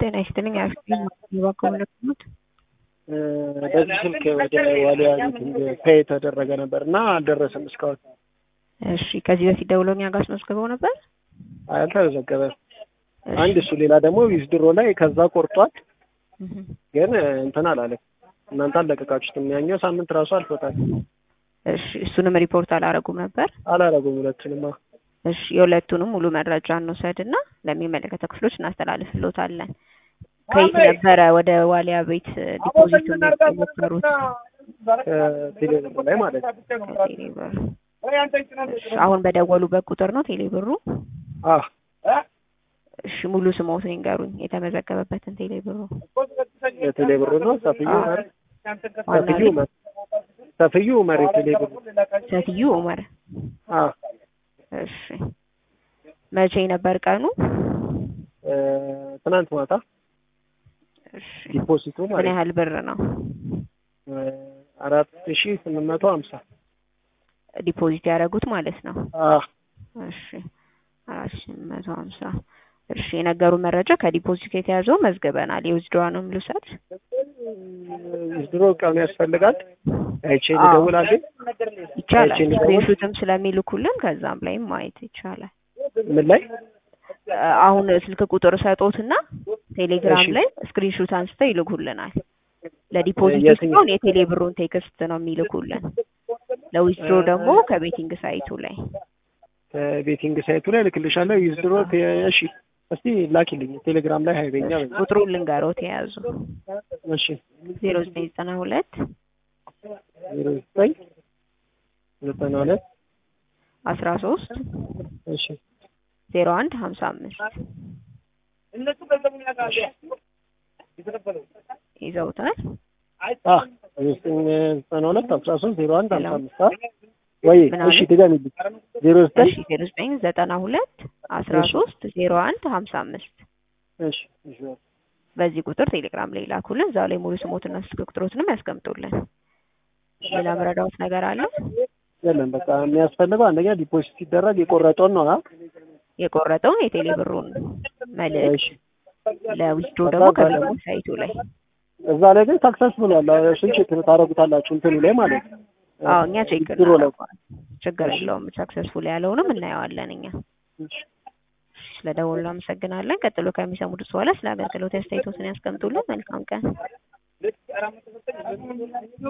ጤና ይስጥልኝ። ያባከሙት በዚህ ስልክ ወደ ዋሊያ ሚቲንግ ፔይ የተደረገ ነበር እና አልደረሰም እስካሁን። እሺ፣ ከዚህ በፊት ደውለው እኛ ጋር አስመዝግበው ነበር። አልተመዘገበም። አንድ እሱ፣ ሌላ ደግሞ ዊዝድሮ ላይ ከዛ ቆርጧል፣ ግን እንትን አላለም። እናንተ አልለቀቃችሁትም። ያኛው ሳምንት ራሱ አልፎታል። እሺ፣ እሱንም ሪፖርት አላረጉም ነበር። አላረጉም ሁለቱንማ። እሺ፣ የሁለቱንም ሙሉ መረጃ እንውሰድና ለሚመለከተው ክፍሎች እናስተላልፍሎታለን። ከየት ነበረ ወደ ዋሊያ ቤት ዲፖዚት የሞከሩት? ቴሌብር ላይ ማለት ነው። ከቴሌብር እሺ፣ አሁን በደወሉበት ቁጥር ነው ቴሌብሩ? አዎ እሺ፣ ሙሉ ስሞትን ይንገሩኝ፣ የተመዘገበበትን ቴሌብሩ። የቴሌብሩ ነው። ሰፍዩ ኡመር ሰፍዩ ኡመር ሰፍዩ ኡመር የቴሌብሩ ሰትዩ ኡመር። አዎ እሺ፣ መቼ ነበር ቀኑ? ትናንት ማታ እሺ፣ ዲፖዚቱ ምን ማለት ያህል ብር ነው አራት ሺ ስምንት መቶ ሀምሳ ዲፖዚት ያደረጉት ማለት ነው? አዎ እሺ አራት ሺህ መቶ ሀምሳ እሺ የነገሩ መረጃ ከዲፖዚት የተያዘው መዝግበናል። የውዝድሯንም ልውሰድ። ድሮ ቀኑ ያስፈልጋል። አይቼ ልደውላለሁ። ይቻላል። አይቼ ልደውል? ስክሪንሹትም ስለሚልኩልን ከዛም ላይም ማየት ይቻላል። ምን ላይ አ- አሁን ስልክ ቁጥር ሰጦትና ቴሌግራም እሺ። ላይ ስክሪንሹት አንስተው ይልኩልናል። ለዲፖዚት የትኛው? ሲሆን የቴሌ ብሩን ቴክስት ነው የሚልኩልን። ለዊዝድሮ ደግሞ ከቤቲንግ ሳይቱ ላይ ቤቲንግ ሳይቱ ላይ ልክልሻለሁ። ዊዝድሮ እሺ፣ እስቲ ላኪልኝ ቴሌግራም ላይ ሀይበኛ በይ። ቁጥሩን ልንገሮት የያዙ እሺ ዜሮ ዘጠኝ ዘጠና ሁለት ዜሮ ዘጠኝ ዘጠና ሁለት አስራ ሶስት እሺ ዜሮ አንድ ሀምሳ አምስት ይዘውታል። አ ዘጠኝ ዘጠና ሁለት አስራ ሶስት ዜሮ አንድ ሀምሳ አምስት አ ወይ ምን እሺ አለ? ድገሚልኝ። ዜሮ ዘጠኝ እሺ ዜሮ ዘጠኝ ዘጠና ሁለት አስራ ሶስት ዜሮ አንድ ሀምሳ አምስት እሺ እሺ በዚህ ቁጥር ቴሌግራም ላይ ላኩልን። እዛው ላይ ሙሉ ስሞትና ስልክ ቁጥሮትንም ያስቀምጡልን። ሌላ መረዳዎት ነገር አለ? የለም በቃ የሚያስፈልገው አንደኛ ዲፖዚት ሲደረግ የቆረጠውን ነው። አ የቆረጠውን የቴሌ ብሩን መልእክት እሺ ለዊዝድሮ ደግሞ ከቤቲንግ ሳይቱ ላይ እዛ ላይ ግን ሳክሰስ ብሏል። እሱን ቼክ ታደርጉታላችሁ እንትኑ ላይ ማለት ነው። አዎ እኛ ቼክ ዊዝድሮ ላይ እናደርገዋለን። ችግር የለውም። ሰክሰስፉል ያለውንም እናየዋለን እኛ። እሺ ስለደወሉ አመሰግናለን። ቀጥሎ ከሚሰሙት በኋላ ስለ አገልግሎት አስተያየቶትን ያስቀምጡልን። መልካም ቀን።